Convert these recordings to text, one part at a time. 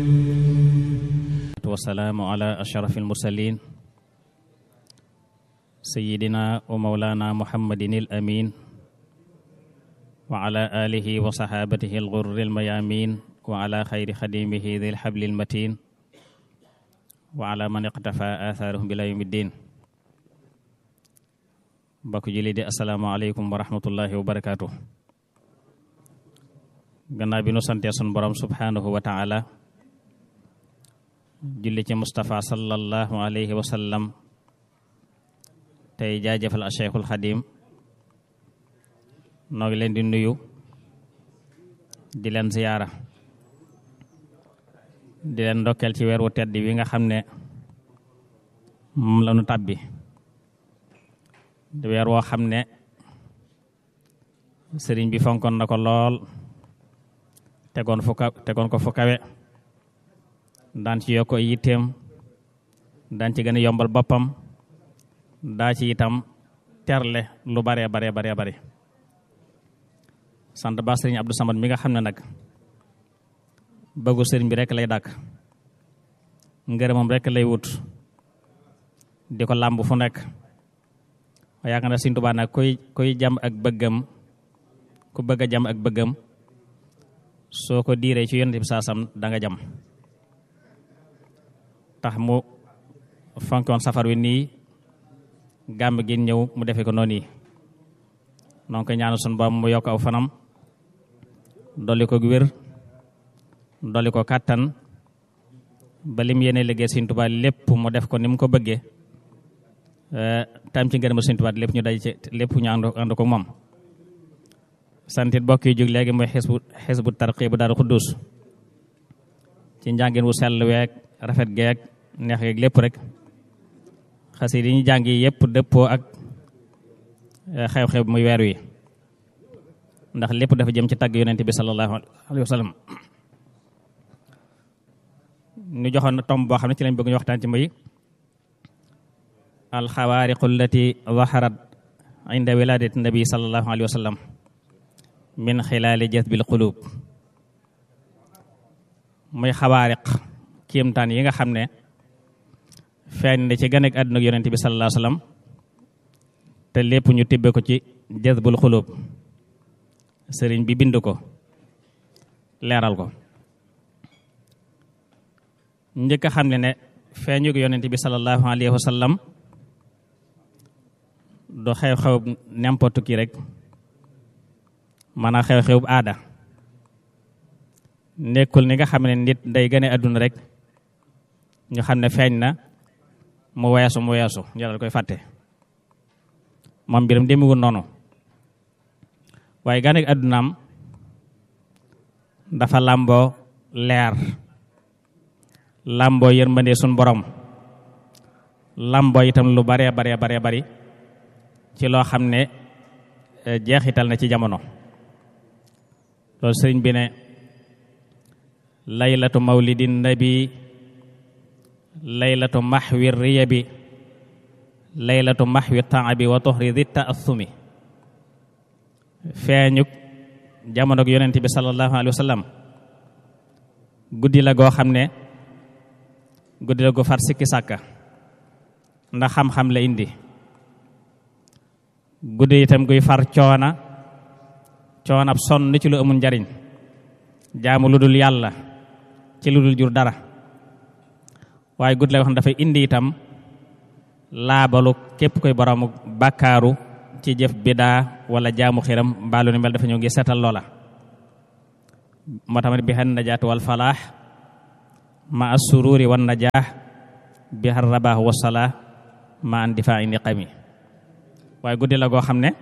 wasalaamu ala ashraf almursalin sayidina wa maulana muhammadin al amin wa ala alihi wa sahabatihi alghurri almayamin wa ala xayri xadimihi dhi alhabli almatin wa ala man iqtafa atharuhum bila yawmi ddin mbokk julli di assalaamu aleykum wa rahmatullahi wa barakatuh gannaaw bi nu santee sun borom subhanahu wa taala julli ci Mustafa sallallahu alayhi wa sallam tey jaajëfal a Cheikhul Xadim noo ngi leen di nuyu di leen ziyaara di leen ndokkeel ci weer wu tedd wi nga xam ne moom la nu tàbbi di weer woo xam ne sëriñ bi fonkoon na ko lool tegoon fu ka tegoon ko fu kawe daan ci yokk ay yitteem daan ci gën a yombal boppam daa ci itam terle lu bare bare bare bare sant ba sëriñ Abdou Samad mi nga xam ne nag bëggu sëriñ bi rek lay dàkk ngërëmam rek lay wut di ko làmb fu nekk waaye yaakaar na sëriñ Tuubaa nag koy koy jam ak bëggam ku bëgg a jam ak bëggam soo ko diiree ci yonent bi saasam da nga jam tax mu fonkoon safar wi nii gàmm gi ñëw mu defe ko noonu yi donc ñaanu sun ba mu yokk aw fanam dolli ko wér dolli ko kàttan ba lim yéene liggéey Sëriñ Tuubaa lépp mu def ko ni mu ko bëggee tam ci ngërëm Sëriñ Tuubaa lépp ñu daj ci lépp ñu ànd ànd ko moom santit bokk yi jóg léegi mooy xisbu xisbu tarqi bu Daaru Xuddus ci njàngin wu sell week rafet geek neex geek lépp rek xasida yi ñu jàng yi yëpp dëppoo ak xew-xew muy weer wi ndax lépp dafa jëm ci tagg yonent bi sallallahu alayhi wa sallam ñu joxoon tomb boo xam ne ci lañ bëgg ñu waxtaan ci muy alxawaariqu allati zaharat inda wiladati nabi sallallahu alayhi wa sallam min xilaali jazbil qulub muy xawaariq kéemtaan yi nga xam ne feeñ na ci ganek àdduna ak yonent bi sallallahu alayhi wasallam te lépp ñu tibbe ko ci jazbul xulub sëriñ bi bind ko leeral ko njëkk a xam ne ne feeñu yonent bi sallallahu alayhi wasallam du xew-xew n'importe qui rek maanaam xew-xew aada nekkul ni nga xam ne nit day gane àdduna rek ñu xam ne feeñ na mu weesu mu weesu ñu dal koy fàtte moom mbiram demewul noonu waaye gane àddunaam dafa làmboo leer làmboo yërmande sun borom làmboo itam lu bare bare bare bari ci loo xam ne jeexital na ci jamono loolu sëriñ bi ne laylatu mawlidin nabi laylatu maxwi riyabi laylatu maxwi taabi wa toxri di taasumi feeñuk jamono yonent bi sallallahu alayhi wa sallam guddi la goo xam ne guddi la gu far sikki sàkka ndax xam-xam la indi guddi itam guy far coona coonab sonn ci lu amul njariñ jaamu lu dul yàlla ci lu dul jur dara waaye guddi la yoo xam ne dafay indi itam laabalu képp koy boroomu bàkkaaru ci jëf bidaa wala jaamu xiram mbaalu ni mel dafa ñëw ngi seetal loola moo tamit bi xan najaatu wal falaax ma assururi wan najaax bi xar rabaax wasalaa ma an difaa indi xami waaye guddi la goo xam ne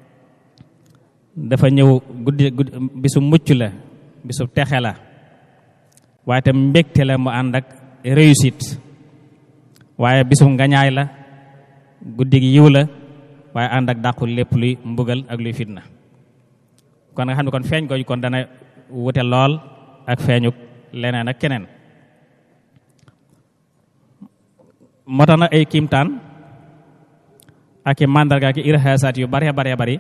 dafa ñëw guddi guddi bisu mucc la bisu texe la waaye tam mbégte la mu ànd ak réussite waaye bisu ngañaay la guddi gi yiw la waaye ànd ak dàqul lépp luy mbugal ak luy fitna kon nga xam ne kon feeñ gooju kon dana wute lool ak feeñu leneen ak keneen moo tax na ay kiimtaan ak i màndarga ak i irhaasaat yu bare bare bari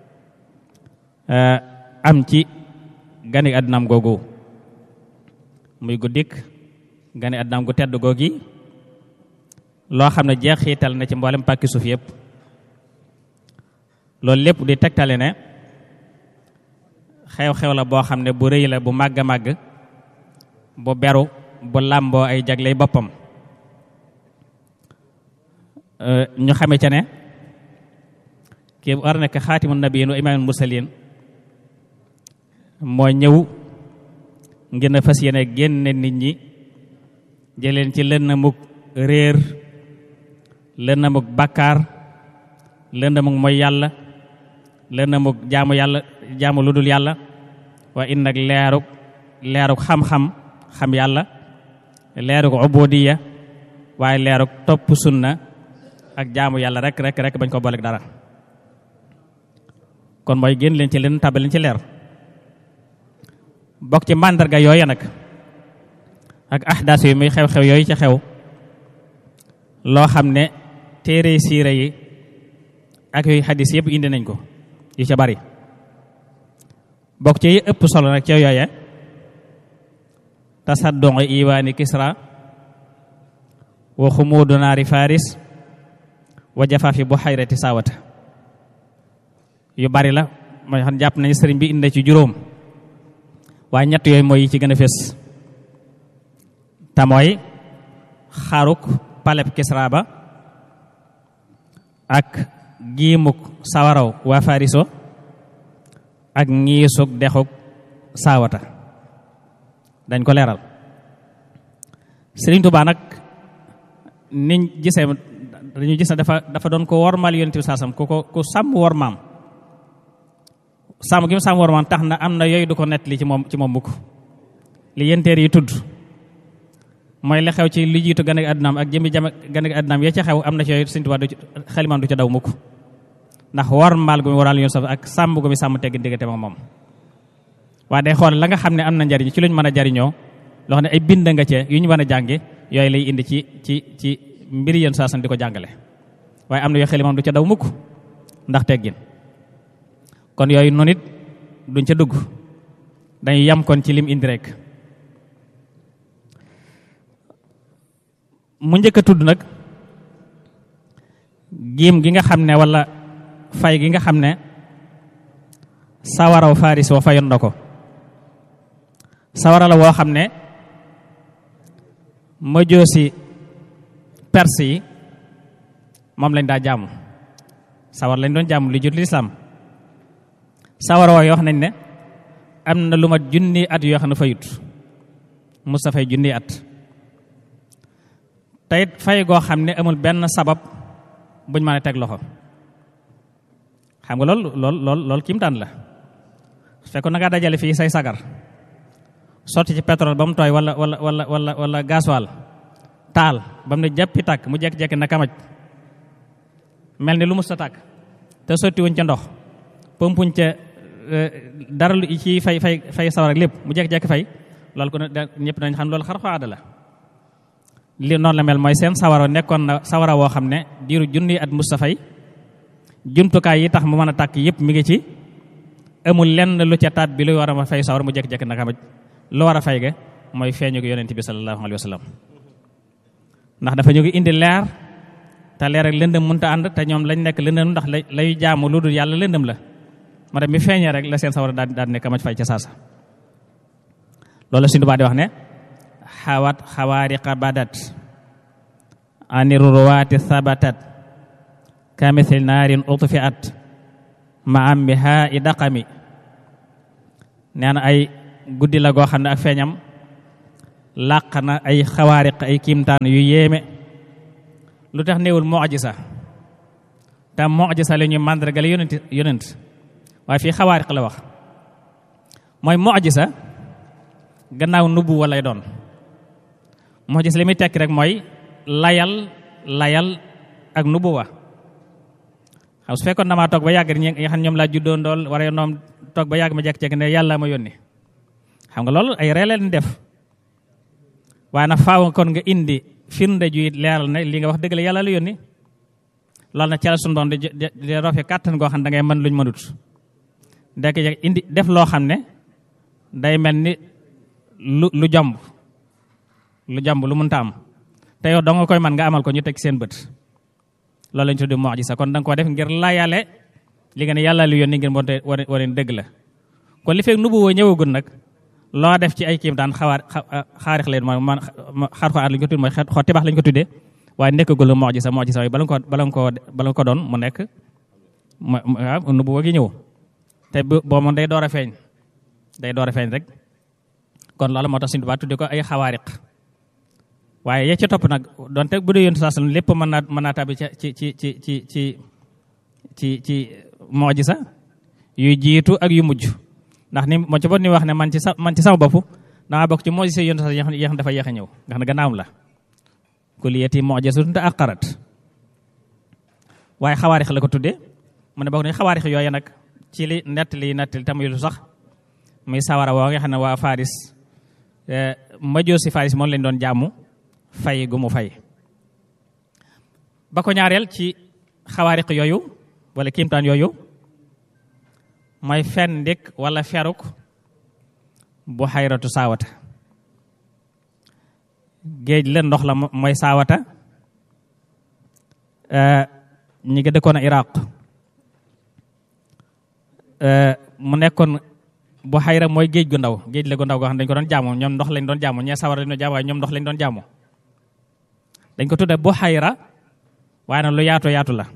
am ci gani àddunaam googu muy guddik gane àddunaam gu tedd googi loo xam ne jeexital na ci mboolem pàkki suuf yëpp loolu lépp di tegtale ne xew-xew la boo xam ne bu rëy la bu màgg a màgg bu beru bu làmboo ay jagley boppam ñu xame ca ne kii war nekk xaatimu nabiyin wa imaamul mursalin moo ñëw ngir na fas yéene génne nit ñi jëleen ci lëndamuk réer lëndamuk bàkkaar lëndamuk mooy yàlla lëndamuk jaamu yàlla jaamu lu dul yàlla wa in nag leeruk leeruk xam-xam xam yàlla leeruk ubudiyya waaye leeruk topp sunna ak jaamu yàlla rek rek rek bañ ko booleeg dara kon mooy génn leen ci leen tabal leen ci leer bokk ci màndarga yooya nag ak ahdaas yi muy xew-xew yooyu ci xew loo xam ne téere siira yi ak yooyu xadis yëpp indi nañ ko yu ca bari bokk ci yi ëpp solo nag ca yooya tasaddon iwaani kisra wa xumuudu naari faris wa jafaafi bu xayrati saawata yu bari la mooy xam jàpp nañu sëriñ bi indi ci juróom waaye ñett yooyu mooy yi ci gën a fés te mooy xaruk paleb kisra ba ak giimuk sawaraw waa fariso ak ngiisuk dexuk saawata dañ ko leeral sëriñ Tuubaa nag niñ gisee dañu gis ne dafa dafa doon ko wormal yonent bi saasam ku ko ku sàmm wor maam sàmm gi mu sàmm wor maam tax na am na yooyu du ko nett li ci moom ci moom mukk li yenteer yi tudd mooy la xew ci li jiitu gane àddunaam ak jëmmi jam gane àddunaam ya ca xew am na ci yooyu Sëriñ Tuubaa du xelimaam du ca daw mukk ndax wormal gu mu waral yoon ak sàmm gu mu sàmm tegg diggante ak moom waaye day xool la nga xam ne am na njariñ ci luñ mën a jariñoo loo xam ne ay bind nga cee yu ñu mën a jànge yooyu lay indi ci ci ci mbiri yéen saasan di ko jàngale waaye am na yoo xelimam du ca daw mukk ndax teggin kon yooyu noonu it duñ ca dugg dañuy yam kon ci lim indi rek mu njëkk a tudd nag giim gi nga xam ne wala fay gi nga xam ne sawaraw faris wa fayoon na ko sawara la woo xam ne ma joosi perse yi moom lañ daa jaamu sawar lañ doon jaamu li jut lislaam sawara woo yoo wax nañ ne am na lu mat junni at yoo xam ne fayut Mustafay junni at teyit fay goo xam ne amul benn sabab buñ mën a teg loxo xam nga lool lool lool lool kiimtaan la su fekkoon na ngaa dajale fii say sagar sotti ci pétrole ba mu tooy wala wala wala wala wala gasoil taal ba mu ne jàppi tàkk mu jekki-jekki na kamaj mel ni lu mus ta tàkk te sotti wuñ ca ndox pompuñ ca dara lu ci fay fay fay sawar ak lépp mu jekki-jekki fay loolu ko ñëpp nañ xam loolu xar aada la li noonu la mel mooy seen sawara nekkoon na sawara woo xam ne diiru junni at mus ta fay jumtukaay yi tax mu mën a tàkk yëpp mi ngi ci amul lenn lu ca taat bi lu war a fay sawar mu jekki-jekki na kamaj lu war a fay ga mooy feeñu ko yonent bi sallallahu alayhi wa sallam ndax dafa ñu ngi indi leer te leer ak lëndëm mënta ànd te ñoom lañ nekk lëndëm ndax lay jaamu lu dul yàlla lëndëm la ma dem mi feeñee rek la seen sawara daal daal nekk kamaj fay ca saasa loolu suñu baa di wax ne xawat xawaariqa badat aniruwaati sabatat kamithli naarin utfiat ma am bi haa i daqami nee na ay guddi la goo xam ne ak feeñam làq na ay xawaariq ay kiimtaan yu yéeme lu tax néewul mojisa te mojisa la ñuy màndargale yonent yonent waaye fii xawaariq la wax mooy mojisa gannaaw nubbu wa lay doon mojisa li muy tekki rek mooy layal layal ak nubbu wa xam su fekkoon damaa toog ba yàgg ñi nga xam ñoom laa juddoo ndool wara noom toog ba yàgg ma jekk-jekk ne yàlla ma yónni xam nga loolu ay reeleen def waaye nag faaw kon nga indi firnde ju leeral ne li nga wax dëgg la yàlla la yónni loolu nag ca la sunu doon di di rofe kàttan goo xam ne da ngay mën luñ mënut dekk indi def loo xam ne day mel ni lu lu jomb lu jàmb lu mënta am te yow doo nga koy man nga amal ko ñu teg seen bët loolu lañ tuddi mu'jiza kon da nga ko def ngir layale li nga ne yàlla lu yónni ngir monte wane dëgg la kon li fekk nubuwoo ñëwagul nag loo def ci ay kiim daan xawaar xaarix leen mooy man xaar xaar lañ ko tuddee mooy xotti baax lañ ko tuddee waaye nekkagul la mu'jiza mu'jiza yi bala nga ko bala nga ko bala nga ko doon mu nekk waaw nubuwoo gi ñëw te boo moom day door a feeñ day door a feeñ rek kon loolu moo tax suñu tubaab tudde ko ay xawaariq waaye ya ci topp nag donte bu dee yonent saa sallam lépp mën naa mën naa tabi ci ci ci ci ci ci ci ci mu'jiza yu jiitu ak yu mujj ndax ni moo ci bot ni wax ne man ci sa man ci sama bopp dama bokk ci mu'jiza yonent saa yoo xam dafa yéex a ñëw nga xam ne gannaawam la kulliyati mu'jizatun ta'aqqarat waaye xawaarix la ko tuddee mu ne bokk nañ xawaarix yooyu nag ci li nett li nettali tam lu sax muy sawara woo nga xam ne waa Faris majoo si Faris moom lañ doon jàmmu fay gu mu fay ba ko ñaareel ci xawaariq yooyu wala kiimtaan yooyu mooy fen ndik wala feruk bu xayratu saawata géej la ndox la mooy saawata ñi ngi dëkkoon a Iraq mu nekkoon bu xayra mooy géej gu ndaw géej la gu ndaw goo xam dañ ko doon jaamu ñoom ndox lañ doon jaamu ñee sawar lañ doon jaamu waaye ñoom ndox lañ doon jaamu dañ ko tudde bu xayra waaye nag lu yaatu yaatu la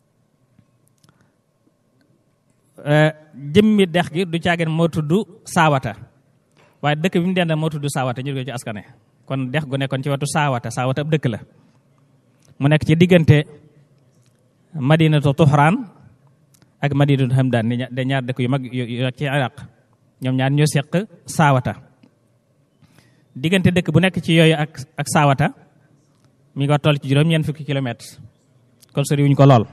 jëmmi dex gi du caageen moo tudd saawata waaye dëkk bi mu dend moo tudd saawata ñu ko ci askane kon dex gu nekkoon ci wetu saawata saawata ab dëkk la mu nekk ci diggante madinatu tuxraan ak madinatu hamdaan ni de ñaar dëkk yu mag yu ci iraq ñoom ñaar ñoo seq saawata diggante dëkk bu nekk ci yooyu ak ak saawata mi nga toll ci juróom ñeent fukki kilomètres kon soriwuñ ko lool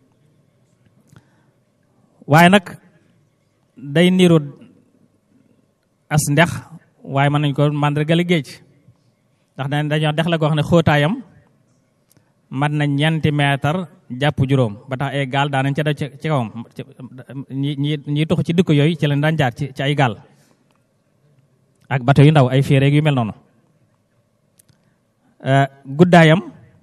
waaye nag day niru as ndex waaye mën nañ ko màndargale géej ndax dañ dañoo dex la goo xam ne xóotaayam mat na ñeenti mètre jàpp juróom ba tax ay gaal daanañ ca def ci kawam ñi ñi ñi tux ci dëkk yooyu ci lañ daan jaar ci ci ay gaal ak bato yu ndaw ay féeréeg yu mel noonu guddaayam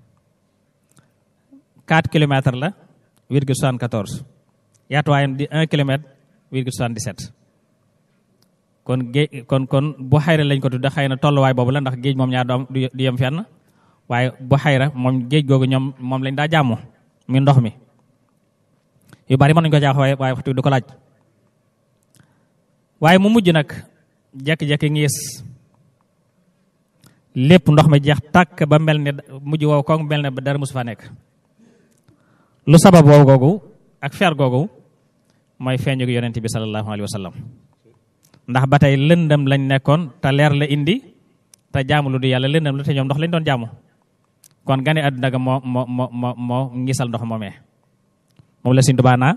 4 kilomètres la virgule 74 yaatuwaayam di 1 kilomètre virgule 77 kon géej kon kon bu xayra lañ ko tudde xëy na tolluwaay boobu la ndax géej moom ñaar doom du yem fenn waaye bu xayra moom géej googu ñoom moom lañ daa jàmmu mi ndox mi yu bari mën nañu ko jaax waaye waaye waxtu du ko laaj waaye mu mujj nag jekki-jekki ngiis lépp ndox mi jeex tàkk ba mel ne mujj wow ko mel ne ba dara mosu fa nekk lu sabab wow googu ak fer googu mooy feeñu yonent bi sallallahu alayhi wa sallam ndax ba tey lëndëm lañ nekkoon te leer la indi te jaamu lu du yàlla lëndëm la te ñoom ndox lañ doon jaamu kon gane àdduna ga moo moo moo moo moo ngisal ndox moomee moom la Sëñ Tuubaa naa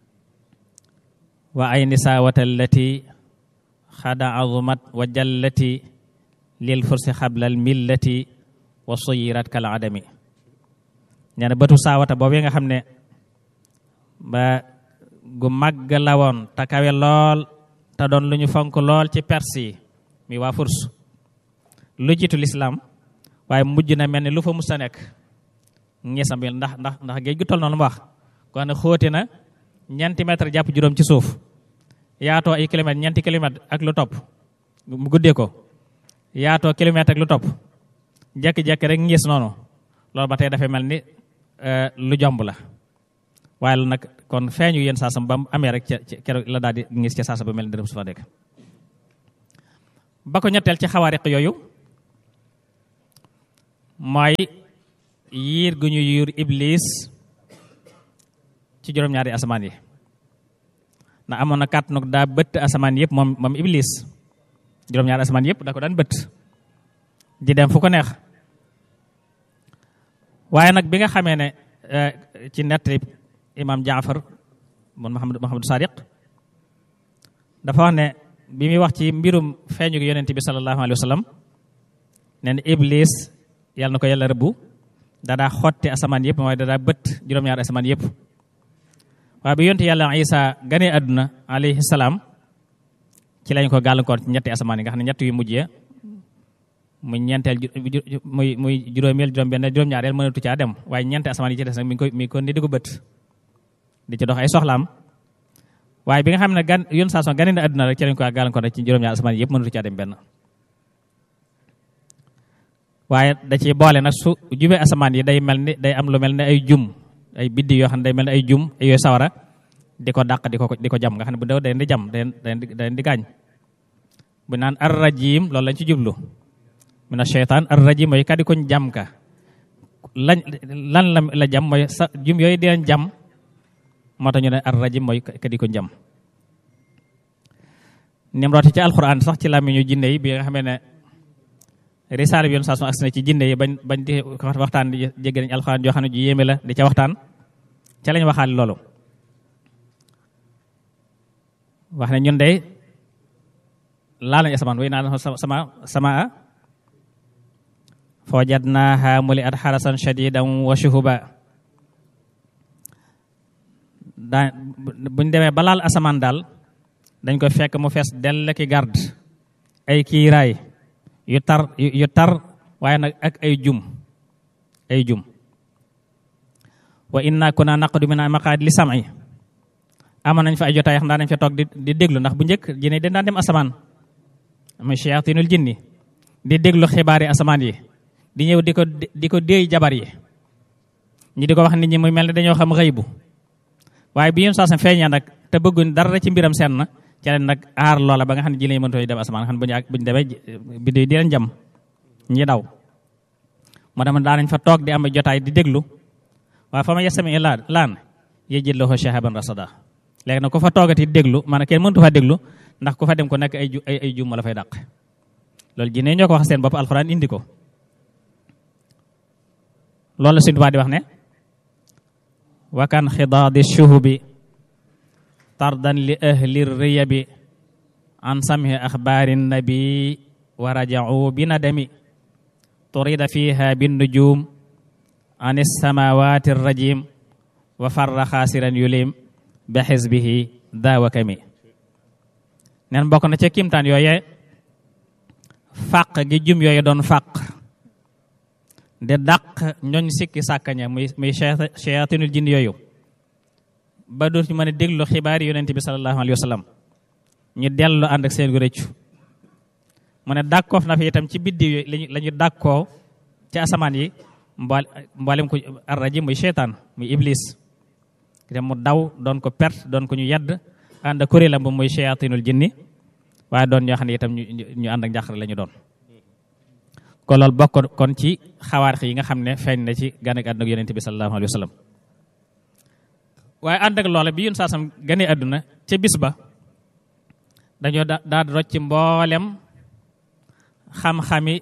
wa ay nisaawata allati xada azumat wa jallati lil fursi xablal millati wa suyirat kal adami nee na bëtu saawata boobu nga xam ne ba gu màgg la woon te kawe lool te doon lu ñu fonk lool ci perse yi mi waa furs lu jiitu lislaam waaye mujj na mel ni lu fa mus a nekk ngeesam bi ndax ndax ndax géej gu toll noonu mu wax ko ne xóoti na ñeenti mètre jàpp juróom ci suuf yaatoo ay kilomètres ñeenti kilomètres ak lu topp mu guddee ko yaatoo kilomètre ak lu topp jekki-jekki rek ngees noonu loolu ba tey dafay mel ni lu jomb la waaye lu nag kon feeñu yéen saasam ba mu amee rek ca keroog la daal di ngis ca saasa ba mel ni dërëm su fa nekk ba ko ñetteel ci xawaariq yooyu mooy yiir gu ñu yiir iblis ci juróom-ñaari asamaan yi ndax amoon na kàtt nag daa bëtt asamaan yëpp moom moom iblis juróom-ñaari asamaan yëpp da ko daan bëtt di dem fu ko neex waaye nag bi nga xamee ne ci nettali imam jaafar mun mahamad mahamadu sadiq dafa wax ne bi muy wax ci mbirum feeñu gi yonent bi sallallahu alayhi wa sallam nee na iblis yàlla na ko yàlla rëbbu dadaa xotti asamaan yëpp mooy dadaa bët juróom-ñaari asamaan yëpp waaye bi yonent yàlla isa ganee àdduna alayhi salaam ci lañ ko gàllankoor ci ñetti asamaan yi nga xam ne ñett yu mujjee muy ñeenteel muy muy juróomeel juróom benn juróom-ñaareel mënatu caa dem waaye ñeente asamaan yi ci des nag mi ngi koy mi ngi ko ni di ko bët di ci dox ay soxlaam waaye bi nga xam ne gan yoon saa son gane na àdduna rek ci lañ ko gàllankoor rek ci juróom-ñaar asamaan yi yëpp mënatu caa dem benn waaye da ciy boole nag su jubee asamaan yi day mel ni day am lu mel ne ay jum ay biddi yoo xam ne day mel ne ay jum yooyu sawara di ko dàq di ko di ko jam nga xam ne bu dew day di jam day day di gaañ bu naan ar rajim loolu lañ ci jublu mina sheytaan ar rajim mooy kadi koñ jam ka lañ lan la la jam mooy sa jum yooyu di leen jam moo tax ñu ne ar rajim mooy kadi koñ jam nim rooti ci alquran sax ci làmmiñu jinne yi bi nga xamee ne risaale bi yoon saa su agsi na ci jinne yi bañ bañ di waxtaan di jégg nañ alquran joo xam ne ju yéeme la di ca waxtaan ca lañ waxaale loolu wax ne ñun de laa lañ asamaan way naa sama sama fa wajadnaaha muli at xarasan shadidan wa shuhuba daa buñ demee ba laal asamaan daal dañ ko fekk mu fees dell ki garde ay kiiraay yu tar yu tar waaye nag ak ay jum ay jum wa inna kunna naqudu min maqaadi li sam'i amoon nañ fa ay jotaay xam daa nañ fa toog di di déglu ndax bu njëkk jinne dañ daan dem asamaan muy shayatinul jinni di déglu xibaari asamaan yi di ñëw di ko di ko déey jabar yi ñi di ko wax nit ñi muy mel ne dañoo xam xëy bu waaye bi yéen saa sa feeñee nag te bëgguñ dara ci mbiram seen na ca leen nag aar loola ba nga xam ne jinne yi mënutoo dem asamaan xam buñu buñu demee biddo yi di leen jam ñi daw moo dama daa nañ fa toog di am jotaay di déglu waaye fa ma yasami laan laan yejjit lahu shahaban rasada léegi nag ku fa toogati déglu maanaam kenn mëntu fa déglu ndax ku fa dem ko nekk ay ju ay ay jum la fay dàq loolu jinne ñoo ko wax seen bopp alxuraan indi ko loolu la suñu di wax ne wakan xidaadi shuhubi tardan li ahli riyabi an samhi axbaari nabi wa rajau bi nadami turida fiha bin nujum an samawati rajim wa farra xaasiran yulim bi xisbihi daawakami neen bokk na ca kimtaan yooye fàq gi jum yooyu doon fàq de dàq ñooñ sikki sàkkaña muy muy shayatinul jinn yooyu ba dootu mën a déglu xibaar yi yonente bi sallallahu alayhi wa sallam ñu dellu ànd ak seen gu rëccu mu ne dàkkoof na fi itam ci biddiw yooyu lañu la ñu dàkkoo ci asamaan yi mbool mboolem ko arraji muy cheytaan muy iblis te mu daw doon ko perte doon ko ñu yedd ànd ak kuréelam ba muy shayatinul jinni waaye doon ñoo xam ne itam ñu ànd ak njàqare la ñu doon kon loolu bokk kon ci xawaarix yi nga xam ne feeñ na ci gane ak àdduna ak yonente bi sallallahu alayhi wa sallam waaye ànd ak loola bi yun saasam gane àdduna ca bis ba dañoo da daa rocc ci mboolem xam-xami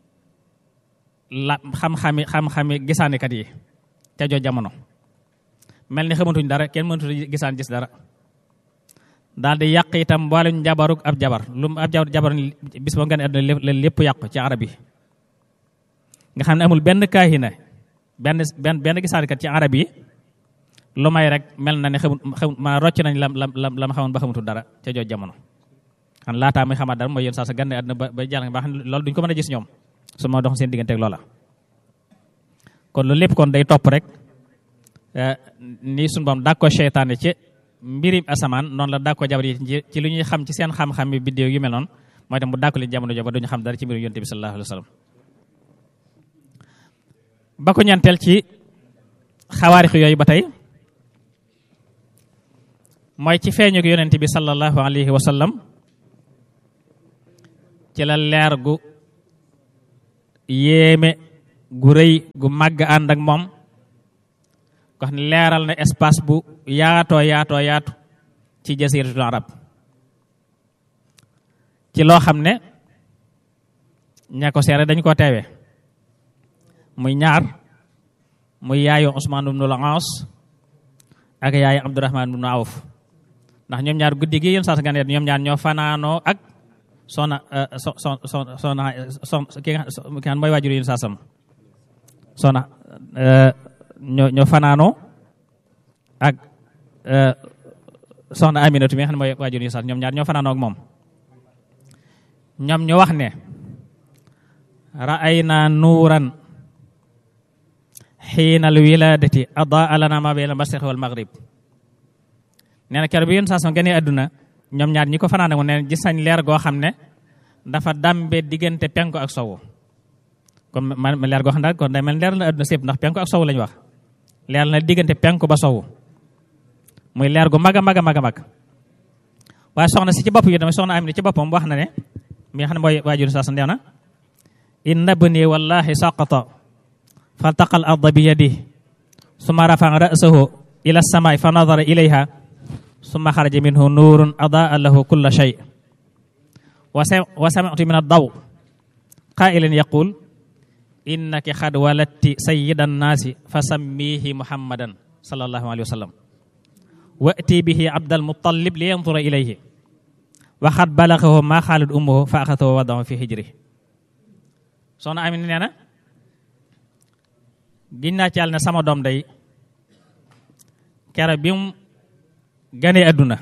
la xam-xami xam-xami gisaanikat yi ca joo jamono mel ni xamatuñ dara kenn mënatu gisaan gis dara daal di yàq itam mboolem njabaruk ab jabar lu ab jabar jabar bis ba gane àdduna la lépp yàqu ci arab yi nga xam ne amul benn kaahina benn benn benn gisaanikat ci arab yi lu may rek mel na ne xamut xamut ma rocc nañ lam lam lam lam xamoon ba xamatul dara ca joo jamono xam laataa muy xamaat dara mooy yéen saa sa gane àdduna ba ba jàll ba xam ne loolu duñ ko mën a gis ñoom su ma dox seen digganteeg loola kon loolu lépp kon day topp rek ni suñu boom daa ko seytaane ci mbirim asamaan noonu la daa ko jabar yi ci lu ñuy xam ci seen xam-xam bi biddéew yu mel noonu mooy tam mu dàkku leen jamono jo ba duñu xam dara ci mbirum yonte bi sallallahu alayhi wa sallam ba ko ñanteel ci xawaarix yooyu ba tey mooy ci feeñu ko yonente bi sallallahu alayhi wa sallam ci la leer gu yéeme gu rëy gu màgg ànd ak moom ko xam ne leeral na espace bu yaatoo yaatoo yaatu ci jasiratul arab ci loo xam ne ña ko seere dañ ko teewe muy ñaar muy yaayu Usmaan ibnul Aas ak yaayu Abdurahmaan ibnu Awf ndax ñoom ñaar guddi gi yéen saa sa ganeet ñoom ñaar ñoo fanaanoo ak soxna so so so soxna so ki nga xam mooy waajur yéen saa sam soxna ñoo ñoo fanaanoo ak soxna Aminatu mi nga xam ne mooy waajur yéen saa ñoom ñaar ñoo fanaanoo ak moom ñoom ñu wax ne ra'ayna nuuran xiina al wiladati adaa lana ma bayna al mashriq wal maghrib nee na keroog bi yéen saa sama gënee àdduna ñoom ñaar ñi ko fanaane mu ne gis nañ leer goo xam ne dafa dambe diggante penku ak sowu comme man leer goo xam ne kon day mel leer na àdduna sépp ndax penku ak sowu lañu wax leer na diggante penku ba sowu muy leer gu mag a mag a mag a mag waaye soxna si ci bopp yi tamit soxna am ni ci boppam wax na ne mi nga xam ne mooy waajur saa sa ndew na inna bni wallahi saqata faltaqa al arda bi yadihi summa rafa'a ra'sahu ila as-samaa'i fa nadara ilayha summa xaraja minhu nuurun adaa lahu kulla shay wa sami'tu min ad-daw qaa'ilan yaqul innaki xad walatti sayyida nnaasi fa sammihi muhammadan sallallahu alayhi wa sallam wa'ti bihi abdal muttalib li yanzura ilayhi wa xad balagahu ma xaalat ummuhu fa axadahu wa wadahu fi hijri soxna Amina nee na giñ naa ci yàlla ne sama doom day kere bi mu ganee àdduna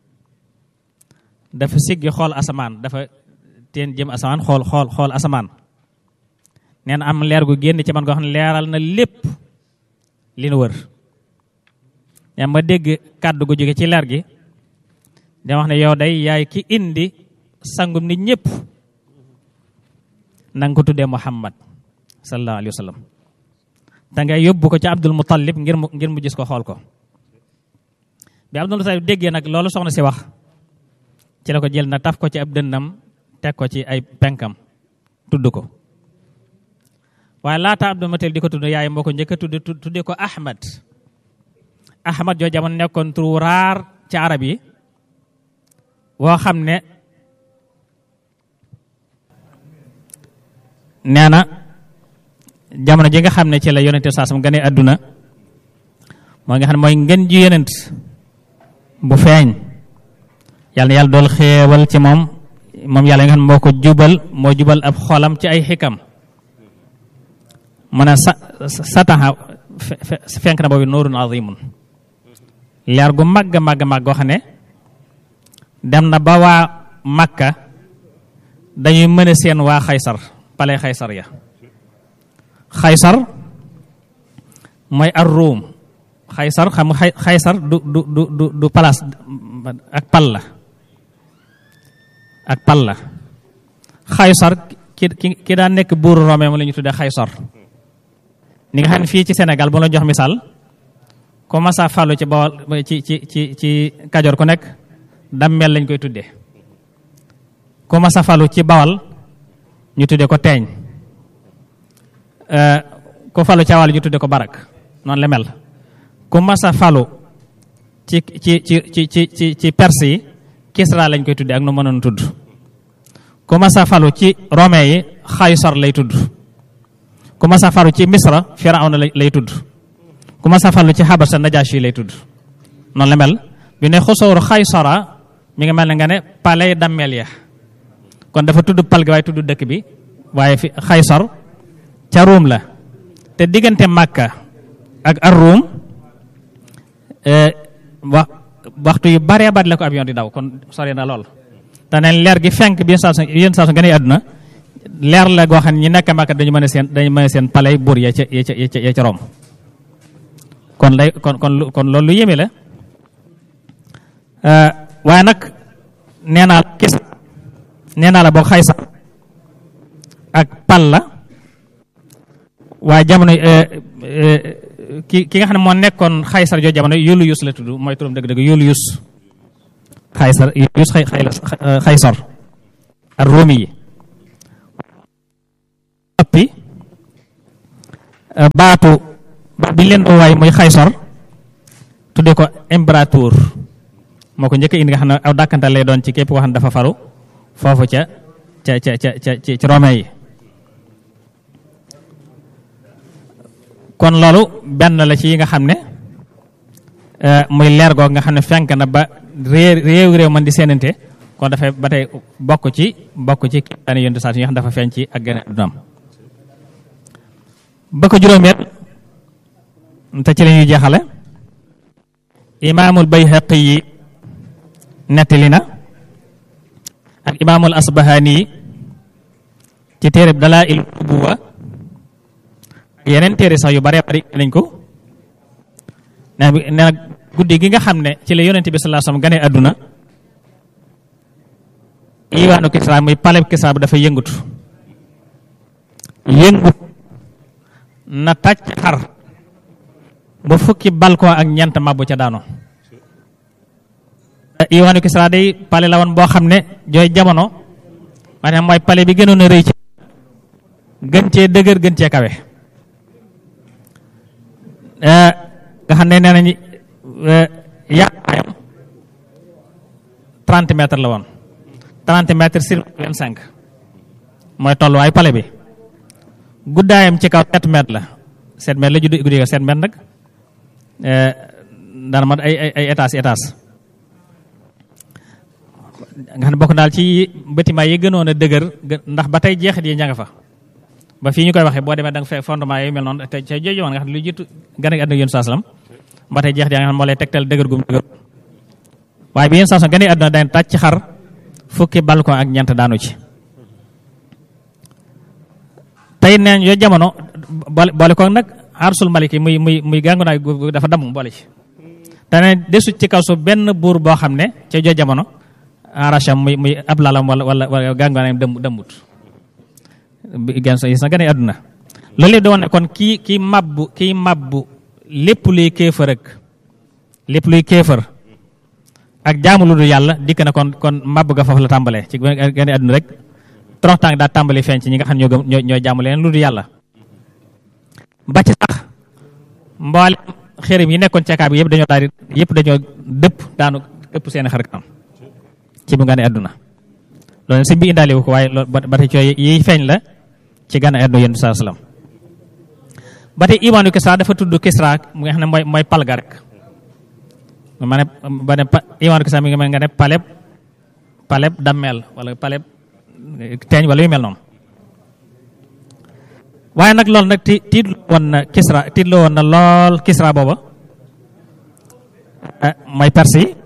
dafa siggi xool asamaan dafa teen jëm asamaan xool xool xool asamaan nee na am leer gu génn ci man goo xam ne leeral na lépp li nu wër yaa ma dégg kàddu gu jóge ci leer gi da wax ne yow day yaay ki indi sangum nit ñëpp na nga ko tuddee Muhammad sallallahu alayhi wa sallam te nga yóbbu ko ci Abdul Muttalib ngir mu ngir mu gis ko xool ko bi Abdul Muttalib déggee nag loolu soxna si wax ci la ko jël na taf ko ci ab dënnam teg ko ci ay penkam tudd ko waaye laata Abdul Muttalib di ko tudd yaay moo ko njëkk a tudd tuddee ko Ahmad Ahmad joo jamono nekkoon turu raar ci arab yi woo xam ne nee na jamono ji nga xam ne ci la yonente saasam gane àdduna moo nga xam ne mooy ngeen ji yonent bu feeñ yàlla na yàlla dool xéewal ci moom moom yàlla nga xam ne moo ko jubal moo jubal ab xolam ci ay xikam mu ne sa sataxa fenk na boobu nuurun azimun leer gu màgg màgg màgg goo xam ne dem na ba waa Makka dañuy mën a seen waa Xaysar pale Xaysar ya Xaysar mooy ar Ruum Xaysar xam nga Xaysar du du du du du place ak pal la ak pal la Xaysar ki ki ki daan nekk buuru Rome mu la ñu tuddee Xaysar ni nga xam ne fii ci Sénégal bu la jox misaal ku masa falu ci bawal ci ci ci ci Kajoor ku nekk dammel lañ koy tuddee ku masa falu ci bawal ñu tuddee ko teeñ ku falu ci awal ñu tuddee ko barak noonu la mel ku masa falu ci ci ci ci ci ci ci perse yi Kisra lañ koy tuddee ak nu mënoon tudd ku masa falu ci Rome yi Xaysar lay tudd ku masa falu ci Misra Firawna lay tudd ku masa falu ci Habasa Najashi lay tudd noonu la mel bi ne xosooru Xaysara mi ngi mel ne nga ne palais dammel ya kon dafa tudd pal gi waaye tudd dëkk bi waaye fi Xaysar ca Ruum la te diggante Makka ak ar Ruum wax waxtu yu baree bari la ko avion di daw kon sori na lool te neen leer gi fenk bi saa yéen saa su gën a àdduna leer la goo xam ne ñi nekk Makka dañu mën a seen dañu mën a seen palais buur ya ca ya ca ya ca Rom kon lay kon kon kon loolu lu yéeme la waaye nag nee naa la kis nee naa la boog Xaysar ak pal la waaye jamono ki ki nga xam ne moo nekkoon Xaysar joo jamono Yulius la tudd mooy turam dëgg-dëgg Yulius Xaysar Yulius Xaysar ak Romi yi oppi baatu bi leen doo waay muy Xaysar tuddee ko impérateur moo ko njëkk indi nga xam ne aw dàkkantal lay doon ci képp koo xam ne dafa faru foofu ca ca ca ca ca ci Rome yi kon loolu benn la ci yi nga xam ne muy leer goog nga xam ne fenk na ba réew réew réew man di seenante kon dafay ba tey bokk ci bokk ci daane yonte saa yi nga xam dafa feeñ ci ak gën a dunam ba ko juróomeel te ci la ñuy jeexale imaamul Bayhaqi yi nettali na ak imaamul Asbahani yi ci téere dalaa il nubuwa yeneen téere sax yu bare bari nañ ko nee na guddi gi nga xam ne ci la yonente bi sallallahu alayhi wasallam gane àdduna iwaanu Kisra muy paleb Kisra bi dafa yëngutu yëngut na tàcc xar ba fukki balcon ak ñeent mabbu ca daano iwaanu Kisra day pale la woon boo xam ne jooy jamono maanaam mooy pale bi gënoon a rëy ci gën cee dëgër gën cee kawe nga xam ne nee nañu yaakaayam 30 mètres la woon 30 mètres sur 25 mooy tolluwaay pale bi guddaayam ci kaw 7 mètres la 7 mètres la juddu guddi ko 7 mètres nag dana mat ay ay ay étage étage nga xam ne bokk daal ci bâtiment yi gënoon a dëgër ndax ba tey jeexit yi ña nga fa ba fii ñu koy waxee boo demee da nga fekk fondement yi mel noonu te ca jooju woon nga xam ne lu jiitu gën a àdduna yéen saa salaam ba tey jeexit yaa nga xam ne moo lay tegtal dëgër gum dëgër waaye bi yéen saa salaam gën a àdduna dañ tàcc ci xar fukki balcon ak ñeent daanu ci tey neen yooyu jamono boole ko nag arsul maliki muy muy muy gàngu naay dafa damm boole ci te ne desut ci kaw su benn buur boo xam ne ca jooju jamono aracham muy muy ab lalam wala wala wala gàngu naay dëmm dëmmut gan sa gis na gane àdduna loolu yëpp da woon ne kon kii kii mabbu kii mabbu lépp luy kéefër ak lépp luy kéefër ak jaamu lu dul yàlla dikk na kon kon mabbu ga foofu la tàmbalee ci gane àdduna rek toroxtaang daa tàmbali feeñ ci ñi nga xam ñoo gëm ñoo ñoo jaamu leen lu dul yàlla ba ci sax mboolem xërim yi nekkoon ceekaa bi yëpp dañoo daal di yëpp dañoo dëpp daanu ëpp seen xar kanam ci bu gane àdduna loolu sëñ bi indaale wu ko waaye loolu ba tey cooy yi feeñ la ci gànna àdduna yéen saa salaam ba tey imaanu Kisra dafa tudd Kisra mu nga xam ne mooy mooy palga rek ma ne ba ne imaanu Kisra mi nga mel nga ne paleb paleb dammeel wala paleb teeñ wala yu mel noonu waaye nag loolu nag ti tiit woon na Kisra tiit la woon na lool Kisra booba mooy perse yi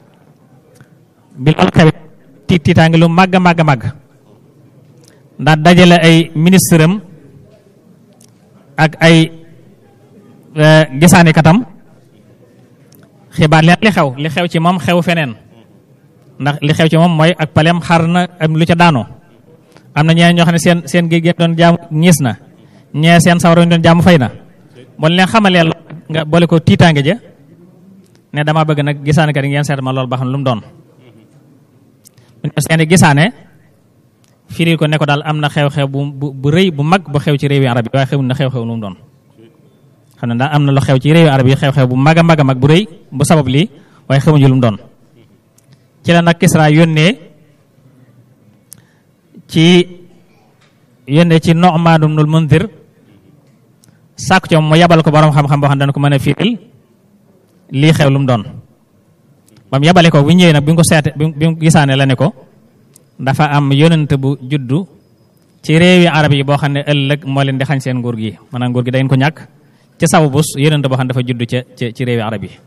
bi loolu xewit tiit tiitaange lu màgg a màgg a màgg ndax dajale ay ministre am ak ay gisaani katam xibaar leen li xew li xew ci moom xew feneen ndax li xew ci moom mooy ak palem xar na am lu ca daanoo am na ñeneen ñoo xam ne seen seen géej gi doon jaamu ñiis na ñee seen sawara ñu doon jaamu fay na bon leen xamalee nga boole ko tiitaange ja ne dama bëgg nag gisaani kat yi ngeen seet ma loolu ba xam lu mu doon seeni gisaane firil ko ne ko daal am na xew-xew bu bu rëy bu mag bu xew ci réewi arab yi waaye xew na xew-xew lu mu doon xam ne daal am na lu xew ci réewi arab yi xew-xew bu mag a mag a mag bu rëy bu sabab lii waaye xemuñu lu mu doon ci la nag Kisra yónnee ci yónnee ci Nu'man ibnul Munzir sàkku ci moom mu yabal ko borom xam-xam boo xam ne dana ko mën a firil lii xew lu mu doon ba mu yabale ko bu ñëwee nag bi nga ko seete bi mu gisaane la ne ko dafa am yonent bu juddu ci réewi arab yi boo xam ne ëllëg moo leen di xañ seen nguur gi maanaam nguur gi da ngeen ko ñàkk ci saw bus yonent boo xam ne dafa juddu ca ci réewi arab yi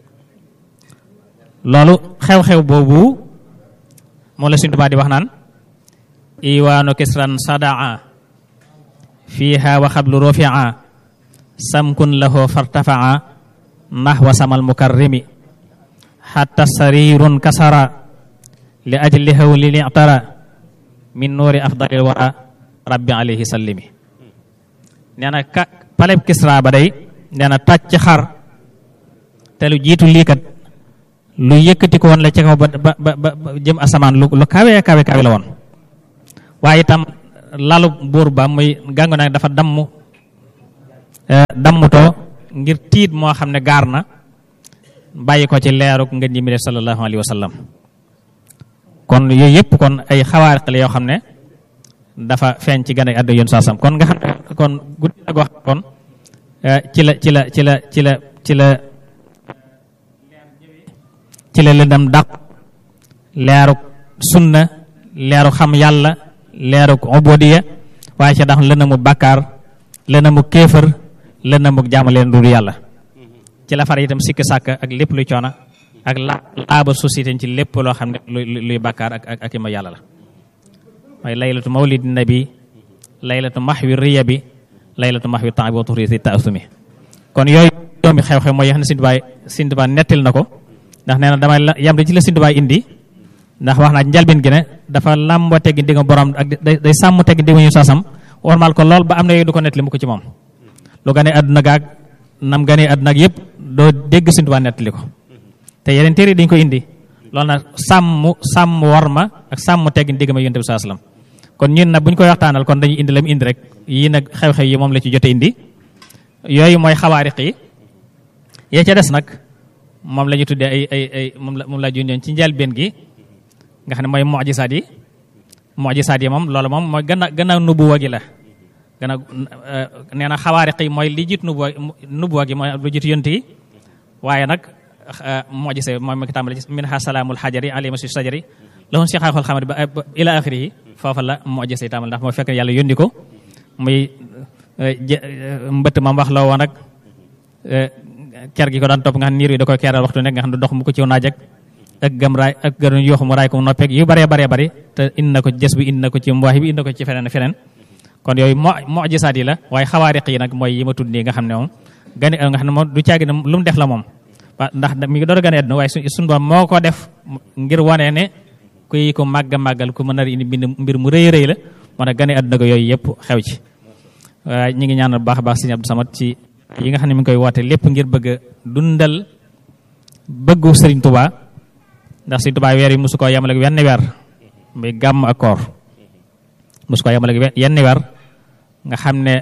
loolu xew-xew boobu moo la Sëriñ Tuubaa di wax naan iwaanu kisran sadaa fiiha wa xablu rofia samkun lahu fartafaa nahwa samal mukarrimi xatta sarirun kasara li ajli hawli li'tara min nuuri afdalil wara rabbi alayhi sallimi nee na ka paleb Kisra ba day nee na tàcc xar te lu jiitu lii kat lu yëkkati ko woon la ci kaw ba ba ba jëm asamaan lu lu kawe kawe kawe la woon waaye itam lalu buur ba muy gàngu nag dafa damm dammutoo ngir tiit moo xam ne gaar na bàyyi ko ci leeruk ngeen ji mi def sallallahu alayhi wa sallam kon yooyu yëpp kon ay xawaariq la yoo xam ne dafa feeñ ci gane àdduna yoon saasam kon nga xam ne kon guddi la wax kon ci la ci la ci la ci la ci la ci la lëndam dàq leeruk sunna leeruk xam yàlla leeruk ubodiya waaye ca dax lëndamu bàkkaar lëndamu kéefër lëndamu jaamu leen dul yàlla ci la far itam sikki sàkk ak lépp luy coona ak la laaba société ci lépp loo xam ne luy luy bàkkaar ak ak ak ima yàlla la waaye laylatu mawlid nabi laylatu mahwi riya bi laylatu mahwi temps bi wa tuxri si taasumi kon yooyu doomi xew-xew mooy yoo xam ne Sëñ Tuubaa Sëñ Tuubaa nettil na ko ndax nee na damay la yam ci la Sëñ Tuubaa indi ndax wax naa njalbin gi ne dafa làmboo teggi digga borom ak day day sàmm teggi digga ñu sasam warmal ko lool ba am na yooyu du ko nettali mu ko ci moom lu gane àdduna gaag nam gane àdduna ak yëpp doo dégg Sëñ Tuubaa nettali ko te yeneen téere dañ ko indi loolu nag sàmm sàmm war ma ak sàmm teggin digg ma yonent bi saa salaam kon ñun nag bu ñu koy waxtaanal kon dañuy indi la mu indi rek yii nag xew-xew yi moom la ci jote indi yooyu mooy xawaariq yi yee ca des nag moom la ñu tuddee ay ay ay moom la moom la junjoon ci njëlbéen gi nga xam ne mooy mujisaat yi mujisaat yi moom loolu moom mooy gannaaw gannaaw nubuwa gi la gannaaw nee na xawaariq yi mooy li jiit nubuwa nubuwa gi mooy lu jiit yonent yi waaye nag mujisa mooy ma ki tàmbali ci minha salaamul xajari alima si sajari lahun si xaaxul xamari ba ila axiri yi foofa la mujisa yi tàmbali ndax moo fekk yàlla yónni ko muy mbëtt mam wax loo woon rek ker gi ko daan topp nga xam ne niir yi da koy keral waxtu nekk nga xam ne dox mu ko ciw naaj ak ak gam raay ak gën yooxu mu raay ko mu noppeeg yu bëree bëree bëri te indi na ko jës bi indi na ko ci mbaax bi indi na ko ci feneen feneen kon yooyu mo mujisaat yi la waaye xawaariq yi nag mooy yi ma tudd nii nga xam ne moom gane nga xam ne moom du caagi ne lu mu def la moom ndax mi ngi door a gane àdduna waaye suñu borom moo ko def ngir wane ne kuy ko màgg a màggal ku mën a indi mbir mu rëy rëy la moo tax gane àdduna ko yooyu yëpp xew ci waaye ñu ngi ñaanal baax a baax Sëriñ Abdou Samad ci yi nga xam ne mi ngi koy woote lépp ngir bëgg a dundal bëggu Sëriñ Tuubaa ndax Sëriñ Tuubaa weer yi mosu koo yemale ak wenn weer muy gàmm ak koor mosu koo yemale ak yenn weer nga xam ne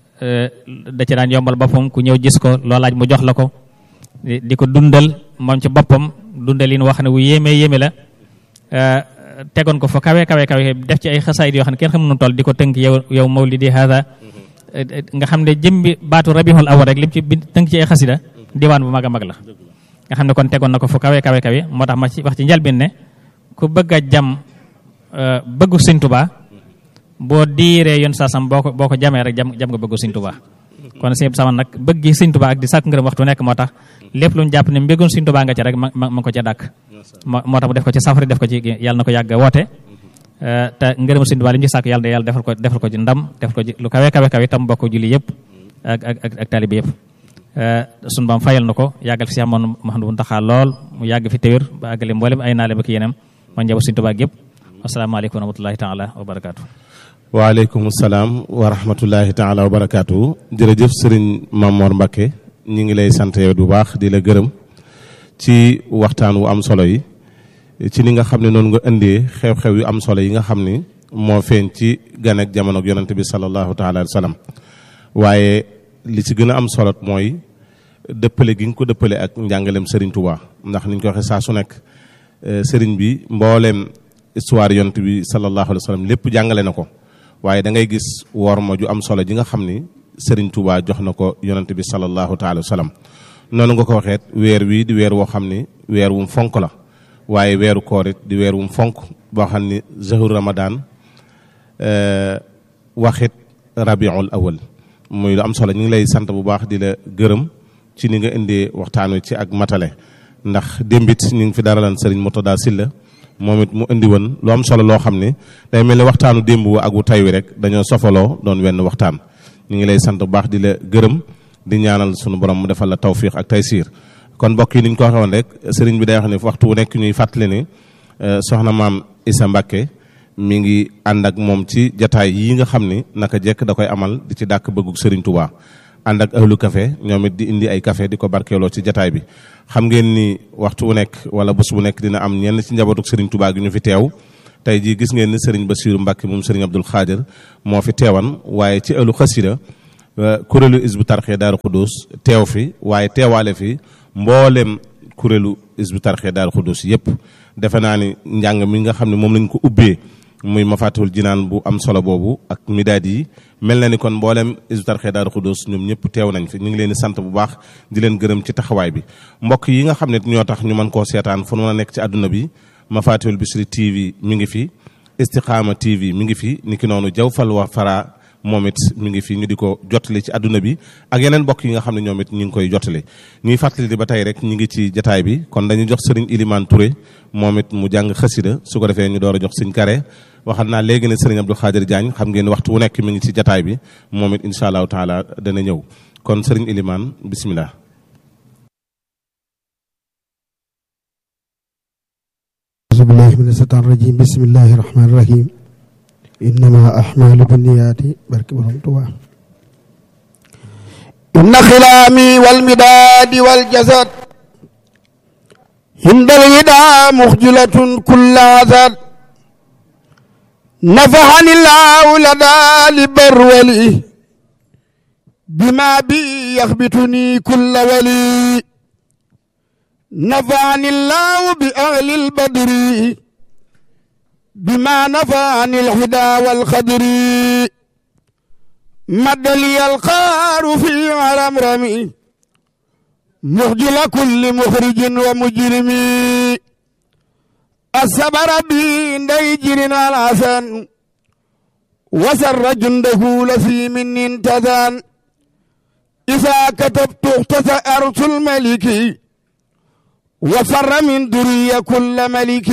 da ci daan yombal boppam ku ñëw gis ko loo laaj mu jox la ko di ko dundal moom ci boppam dundal yi wax ne wu yéeme yéeme la tegoon ko fa kawe kawe kawe def ci ay xasaayid yoo xam ne kenn xamu nu toll di ko tënk yow yow mawlidi hada nga xam ne jëmbi baatu rabihul awal rek lim ci bind tënk ci ay xasida diwaan bu mag a mag la nga xam ne kon tegoon na ko fu kawe kawe kawe moo tax ma ci wax ci njalbin ne ku bëgg a jam bëggu Sëñ Tuubaa boo diiree yoon saasam boo ko boo ko jamee rek jam jam nga bëggu Sëñ Tuubaa kon sëñ sama nag bëgg Sëñ Tuubaa ak di sàkk ngërëm waxtu nekk moo tax lépp lu ñu jàpp ne mbégum Sëñ Tuubaa nga ci rek ma ma ko ca dàkk moo tax mu def ko ci safari def ko ci yàlla na ko yàgg woote te ngërëm Sëñ Tuubaa li ñu ci sàkk yàlla de yàlla defal ko defal ko ci ndam defal ko ci lu kawe kawe kawe tam bokk julli yëpp ak ak ak taalibe yëpp suñu baam fayal na ko yàggal fi si amoon Mouhamadou Mountakha lool mu yàgg fi téwér ba àggale mboolem ay naale ba ki yeneen ma njaboot Sëñ Tuubaa yëpp asalaamaaleykum wa rahmatullahi taala wa barakaatu waaleykum salaam wa rahmatullahi taala wa barakaatu jërëjëf sëriñ Mamor Mbakke ñu ngi lay sant yow bu baax di la gërëm ci waxtaan wu am solo yi ci ni nga xam ne noonu nga indee xew-xew yu am solo yi nga xam ni moo feeñ ci gan ak jamono ak yonante bi sallallahu taala alayhi wa sallam waaye li ci gën a am solo mooy dëppale gi nga ko dëppale ak njàngaleem sëriñ Touba ndax niñ ko waxee saa su nekk sëriñ bi mbooleem histoire yonante bi sallallahu alayhi wa sallam lépp jàngale na ko waaye da ngay gis woor ma ju am solo ji nga xam ni Serigne Touba jox na ko yonent bi sallallahu taala wa sallam noonu nga ko waxeet weer wii di weer woo xam ni weer wum fonk la waaye weeru koor it di weer wum fonk boo xam ni zahur ramadan waxit rabiul awal muy lu am solo ñu ngi lay sant bu baax di la gërëm ci ni nga indee waxtaan wi ci ak matale ndax démbit ñu ngi fi daralan Serigne Mourtada Sylla moom it mu indi woon lu am solo loo xam ni day mel ni waxtaanu démb wu ak wu tay wi rek dañoo sofaloo doon wenn waxtaan ñu ngi lay sant bu baax di la gërëm di ñaanal sunu borom mu defal la tawfiq ak taysiir kon mbokk yi ni ñu ko waxee woon rek sëriñ bi day wax ni waxtu wu nekk ñuy fàttali ni soxna maam Issa Mbacke mi ngi ànd ak moom ci jataay yi nga xam ni naka jekk da koy amal di ci dàkk bëggug sëriñ Touba ànd ak ahlu café ñoom it di indi ay café di ko barkeeloo ci jataay bi xam ngeen ni waxtu wu nekk wala bés bu nekk dina am ñenn ci njabootuk Serigne Touba gi ñu fi teew tey jii gis ngeen ni Serigne Bassirou Mbacke moom Serigne Abdoul Khadir moo fi teewan waaye ci ëllu xasida kuréelu Hizbut Tarqiyyah Daaru Xuddus teew fi waaye teewaale fi mboolem kuréelu Hizbut Tarqiyyah Daaru Xuddus yépp defe naa ni njàng mi nga xam ne moom lañ ko ubbee muy mafatihul jinaan bu am solo boobu ak midaad yi mel na ni kon mboolem Hizbut Tarqiyyah Daaru Xuddus ñoom ñëpp teew nañ fi ñu ngi leen di sant bu baax di leen gërëm ci taxawaay bi mbokk yi nga xam ne ñoo tax ñu mën koo seetaan fu nu mën a nekk ci àdduna bi mafatihul Bichri TV mi ngi fi Istiqaama TV mi ngi fi niki noonu Jawfal wa Fara moom it mi ngi fi ñu di ko jottali ci àdduna bi ak yeneen bokk yi nga xam ne ñoom it ñu ngi koy jottali ñuy fàttali di ba tey rek ñu ngi ci jataay bi kon dañuy jox sëriñ Ilimaan Touré moom it mu jàng xasida su ko defee ñu door a jox sëñ Kare waxal naa léegi ne sëriñ Abdou Khadir Diagne xam ngeen waxtu wu nekk mi ngi ci jataay bi moom it incha allahu taala dana ñëw kon sëriñ Ilimaan bismillah أعوذ بالله من الشيطان الرجيم بسم الله الرحمن الرحيم إنما أحمال بالنيات بارك برهم توا إن خلامي والمداد والجسد عند الوداع مخجلة كل عذاب نفعني الله لدى لبرولي بما بي يخبتني كل ولي نفعني الله بأهل البدر بما نفعني الهدى والخدر مد لي الخار في رمرمي مخجل كل مخرج ومجرم الصبر بي نيجر الحسن وسر جنده لفي من انتذان إذا كتبت اختصى أرس الملك وفر من دري كل ملك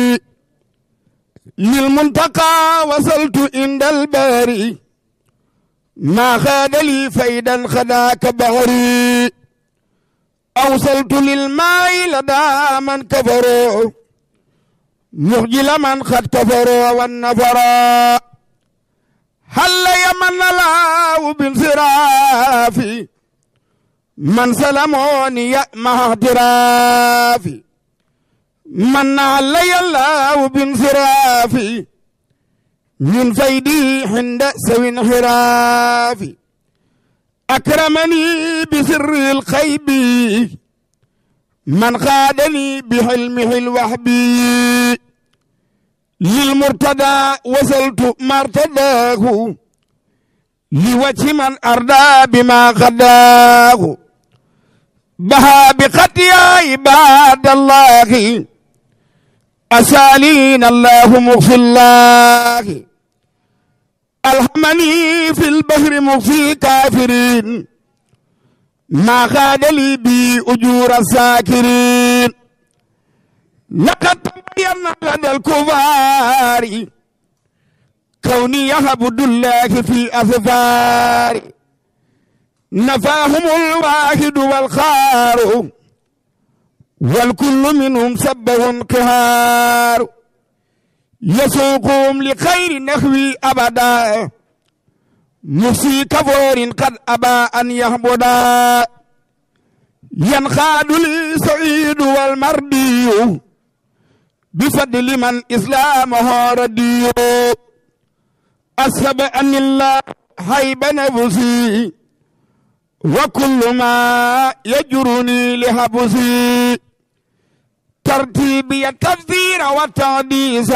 للمنتقى وصلت عند الباري ما خاد لي فيدا خداك بهري أوصلت للماء لدى من كفروا مخجل من قد كفروا والنفرا هل يمن الله بانصرافي من سلموني مع اعترافي من علي الله بانصرافي من فيدي عند سوي انحرافي أكرمني بسر الخيب من خادني بحلمه الوحبي للمرتدى وصلت مرتداه لوجه من أردى بما غداه بها بقتيا عباد الله أسالين الله مغفي الله ألهمني في البحر مغفي كافرين ما خاد لي بي أجور الساكرين لقد تبين لدى الكفار كوني يهب الله في أثفار نفاهم الواحد والخار والكل منهم سبه قهار يسوقهم لخير نحوي أبدا مفسي كفور قد أبى أن يهبدا ينخاد لي سعيد والمردي بفضل من إسلامه ردي أسب أن الله هيب نفسي وكل ما يجرني لحبسي ترتيبي التفسير والتعديس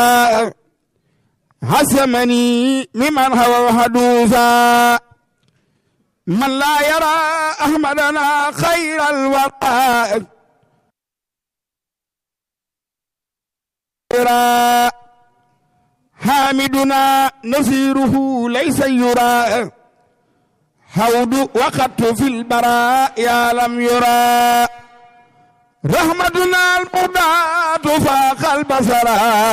حسمني ممن هو حدوثا من لا يرى أحمدنا خير الورى حامدنا نصيره ليس يرى هود وقت في البراء يا لم يرى رحمتنا المدات فاق البصر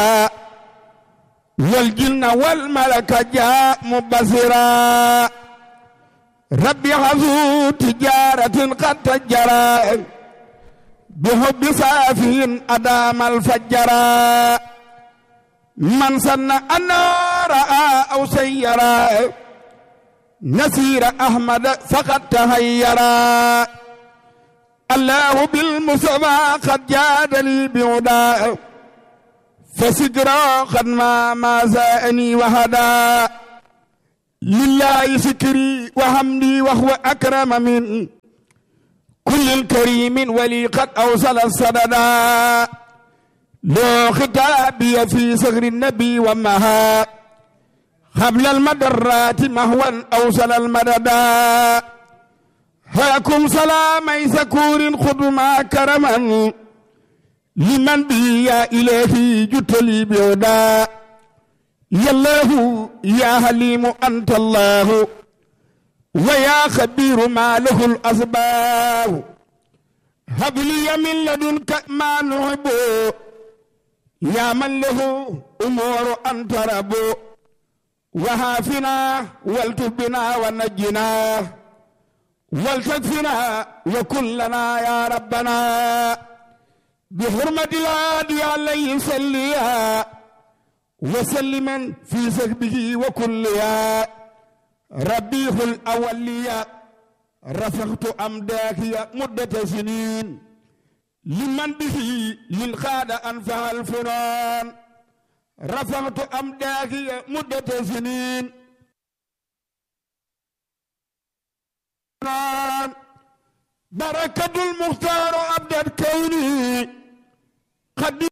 والجن والملك جاء مبصرا ربي حظو تجارة قد تجرى بحب صافي أدام الفجرا من سن أن رأى أو سيرا نسير أحمد فقد تهيرا الله بالمصطفى قد جادني بعدا فسجرا قد ما ما زاني وهدا لله فكري وحمدي وهو أكرم من كل كريم ولي قد أوصل السددا لو خطابي في صغر النبي ومها قبل المدرات مهوا أوصل المددا هاكم سلامي سكور خدما كرما لمن بي يا إلهي جتلي بيودا يا الله يا حليم أنت الله ويا خبير ما له الأسباب هب لي من لدنك ما نحب يا من له أمور أنت رب وهافنا والتبنا ونجنا والتكفنا وكلنا يا ربنا بحرمة الهادي عليه صليا وسلما في سكبه وكليا ربيح الأولية رفقت أمداك مدة سنين لمن به للخاد أنفع الفنان رفعت أمداك مدة سنين بركة المختار أبدا كوني قد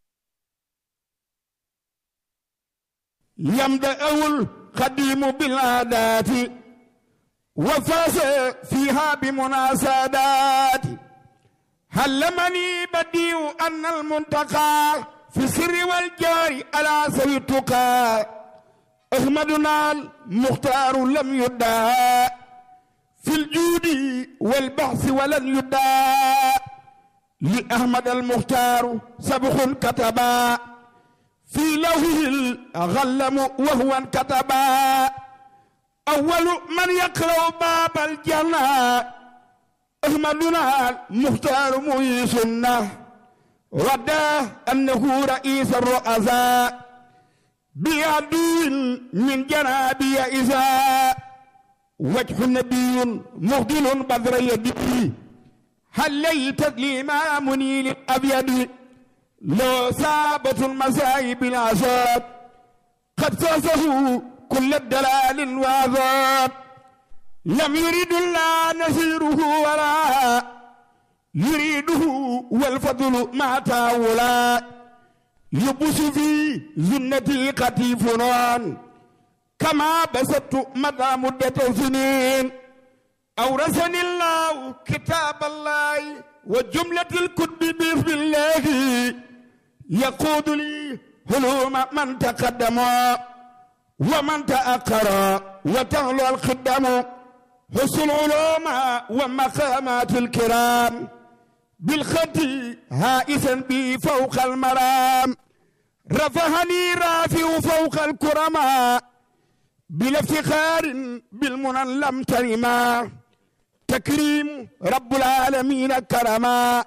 يمدأ القديم بالعادات وفاز فيها بمناسبات هلمني بديع أن المنتقى في السر والجار على سوي التقى أحمدنا المختار لم يدعى في الجود والبحث ولن يدعى لأحمد المختار سبخ كتبا في لوحه الغلم وهو كتبا أول من يقرأ باب الجنة أحمدنا المختار مهي سنة ودى أنه رئيس الرؤساء بعدو من جنابي إذا وجه نبي مغدل بدر يدي هل ليت لما منيل أبيض لو سابت المسائب العذاب قد فازه كل الدلال وعذاب لم يرد الله نسيره ولا يريده والفضل مع تاولا يبس في زنتي قتيف نان كما بسطت مدى مدة سنين أورثني الله كتاب الله وجملة الكتب بإذن الله يقود لي هلوم من تقدم ومن تأخر وتغلو الخدم حسن العلوم ومقامات الكرام بالخط هائسا بي فوق المرام رفعني رافع فوق الكرماء بلا افتخار بالمنى لم ترما تكريم رب العالمين كرما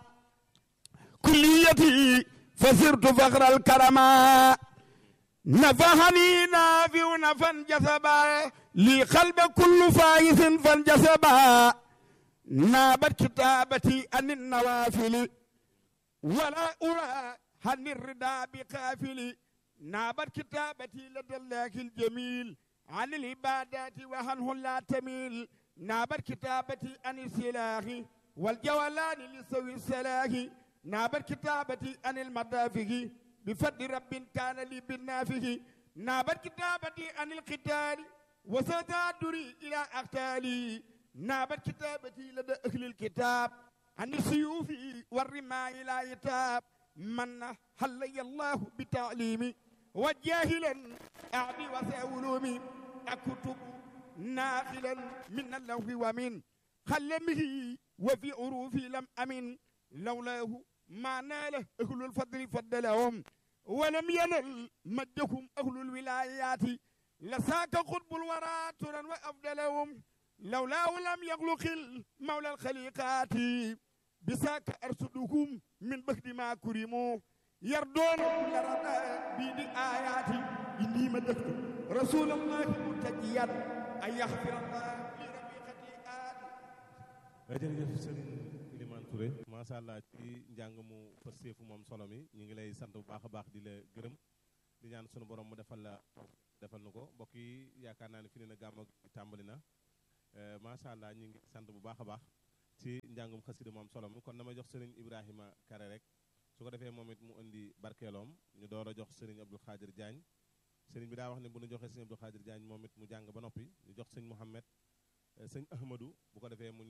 كليتي فسرت فخر الكرما نفعني نافع نفا جسبا لي قلب كل فايز فانجسبا نابت كتابتي عن النوافل ولا أرى عن الرداء بقافل نابت كتابتي لدى الله الجميل عن العبادات وعنه لا تميل نابت كتابتي عن السلاح والجولان لسوي السلاح نابت كتابتي عن المدافع بفضل رب كان لي بالنافه نابت كتابتي عن القتال وستدري إلى أقتالي نابت كتابتي لدى أهل الكتاب عن السيوف والرماء لا يتاب من حلي الله بتعليمي وجاهلا أعدي وسأولومي أكتب ناقلا من اللوح ومن خلمه وفي عروفي لم أمن لولاه ما نال أهل الفضل فضلهم ولم ينل مجهم أهل الولايات لساك قطب الورى ترا وأفضلهم لولاه لم يخلق المولى الخليقات بساك أرسدهم من بخد ما كرموا يردون كل ردى بيد آياتي إني مدحت رسول الله متجيا أن يغفر الله لربي خطيئاتي jërëjëf Serigne Ilimane Touré macha allah ci njàng mu fësteefu moom solo mi ñu ngi lay sant bu baax a baax di la gërëm di ñaan sunu borom mu defal la defal nu ko mbokk yi yaakaar naa ne fi ne na gàmmu gi tàmbali na macha allah ñu ngi sant bu baax a baax ci njàngum xasida moom solo mi kon dama jox Serigne Ibrahima Kare rek su ko defee moom it mu indi barkeeloom ñu door a jox Serigne Abdou Khadir Diagne Serigne bi daa wax ne bu ñu joxee Serigne Abdou Khadir Diagne moom it mu jàng ba noppi ñu jox sëñ Mouhamed sëñ Ahmadou bu ko defee mu